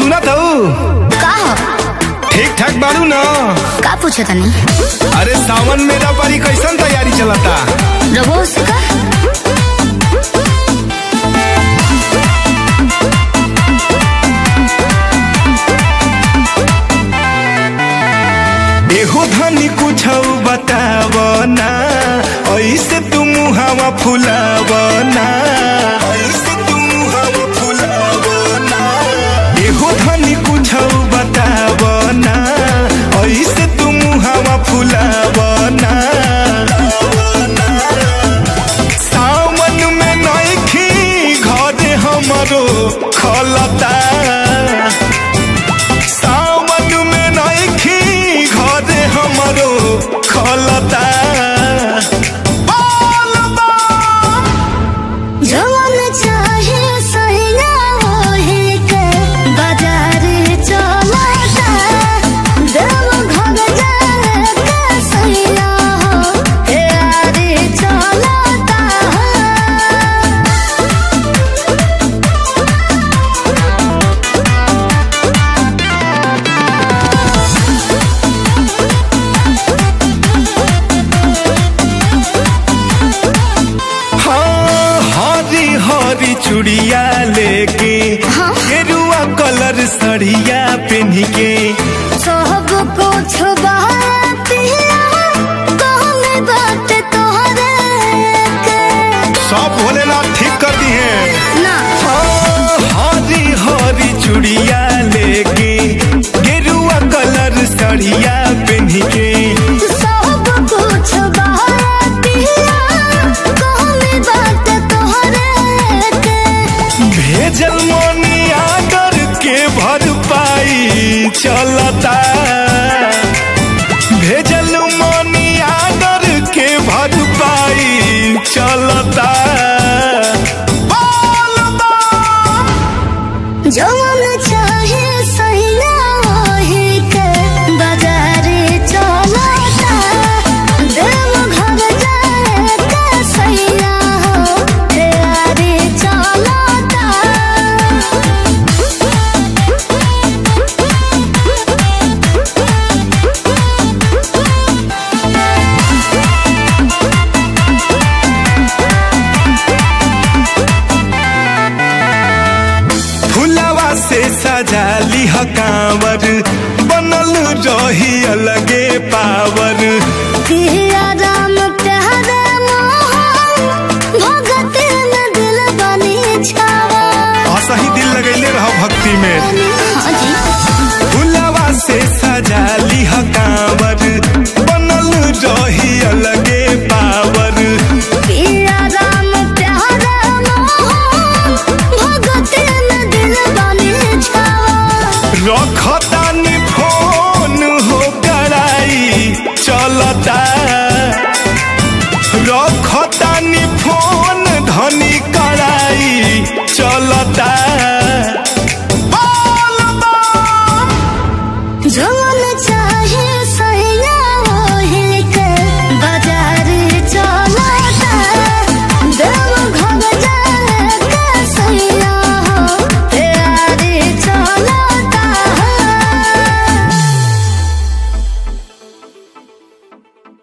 सुनत हूँ का हो ठीक ठाक बाड़ू न का पूछे तनी अरे सावन मेरा पारी कैसन तैयारी चलता रघु से का एहो धनी कुछ बताव ना ऐसे तुम हवा फुलाव ना ऐसे तुम हवा फुलाव ना एहो धनी कुछ बताव ना ऐसे तुम हवा फुलाव ना सावन में नइखी घरे हमरो खलता सावन में नइखी घरे हमरो खलता बोल बा जवन चाहे सहिया होहे के बाजार चलता देव घर जाए के सहिया हो यारी चलता हाँ हरी हरी चूड़िया लेके हाँ। गेरुआ कलर सड़िया पहन के सब कुछ बातिया कहने बात तोहरे के सब भोलेनाथ ठीक कर दी है ना हाँ, हरी हरी चूड़िया लेके गेरुआ कलर सड़िया पहन के सब कुछ बातिया कहने बात तोहरे के भेजल मोनिया कर के भर पाई चलता भेजल मोनिया कर के भर पाई चलता बोल बा। जवन चाहे सहिया होहे के बाजार चलता देव घर जाए के सहिया हो यारी चलता फुलवा से सजा लिह कांवर बनल रही अलगे पावर पिया राम प्यारे मोहन भगत में दिल बनी छावा असही दिल लगैले रह भक्ति में हाँ जी फुलवा से सजा लिह कांवर बनल रही अलगे पावर पिया राम प्यारे मोहन भगत में दिल बनी छावा रखतानी फोन हो कराई चलता रखतानी फोन धनी का